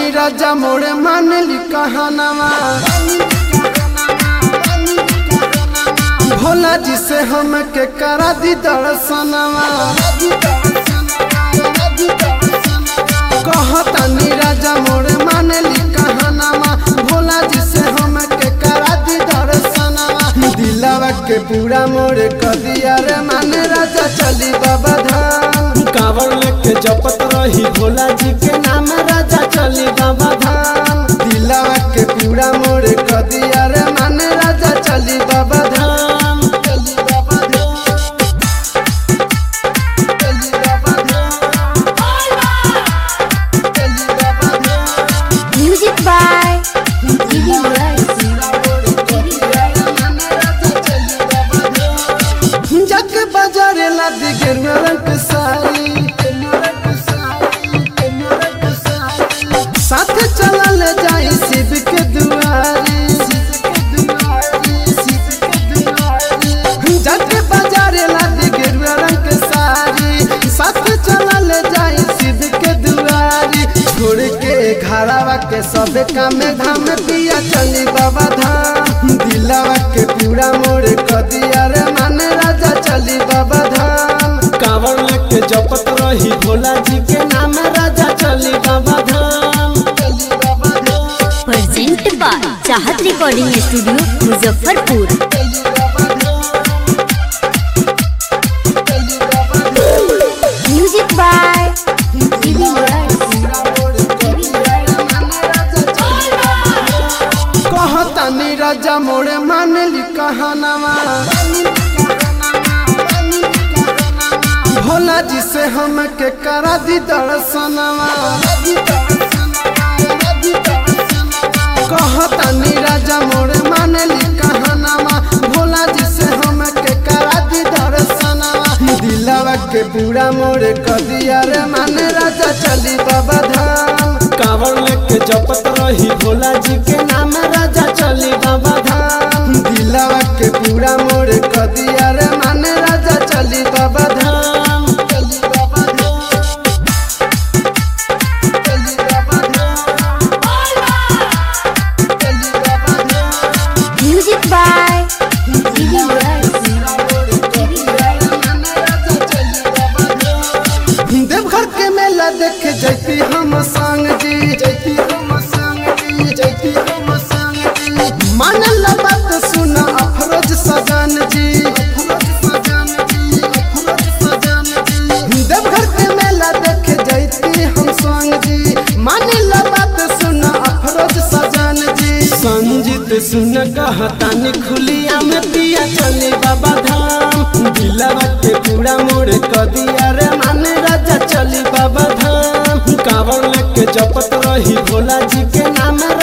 कहतानी राजा मोरे मान ली कहनावा भोला जी से हम के करा दी दर्शनवा कहतानी राजा मोरे मान ली कहनावा भोला जी से हम के करा दी दर्शनवा दिलावा के पूरा मोरे कदिया रे माने राजा चली बाबा धाम कांवर लेके जपत रही भोला जी के नाम राजा चली बाबा धाम दिलावा के पूरा मोरे कदिया रे माने राजा चली बाबा धाम चली बाबा धाम चली बाबा धाम चली बाबा धाम Music by Didi Rice. जग बाजारे लादी गेरुआ रंग साड़ी साथ चलल जाई शिव के दुआरी जग बाजारे लादी गेरुआ रंग साड़ी साथ चलल जाई शिव के दुआरी छोड़ के घरावा के सब काम धाम पिया चली बाबा धाम दिलावा के पूरा मोरे कदिया रे माने राजा चली बाबा धाम कांवर लेके जपत रही भोला जी के नाम राजा चली बाबा धाम चली बाबा धाम Present by Chahat Recording Studio, Muzaffarpur. चली बाबा धाम चली बाबा धाम Music by Didi Rice. कहतानी राजा मोरे मान ली कहनावा भोला जी से हम के करा दी दर्शनवा कहतानी राजा मोरे मान ली कहनावा भोला जी से हम के करा दी दर्शनवा दिलावा के पूरा मोरे कदिया रे माने राजा चली बाबा धाम कांवर लेके जपत रही भोला जी के नाम राजा चली बाबा धाम दिलावा के पूरा मोरे कदिया रे माने राजा चली बाबा धाम चली बाबा धाम चली बाबा धाम चली बाबा धाम Music by Didi Rice. Deoghar के मेला देखे जैती हम संग जी जैती हम संग जी जैती हम संग जी मानल बात सुन अफरोज सजन जी अफरोज सजन जी अफरोज सजन जी देवघर के मेला देखे जैती हम संग जी मानल बात सुन अफरोज सजन जी संजीत सुन कहतानी खुलिया में पिया चली बाबा धाम दिलवा के पूरा मोड़ कदिया रे माने राजा चली बाबा धाम कांवर लेके जपत रही भोला जी के नाम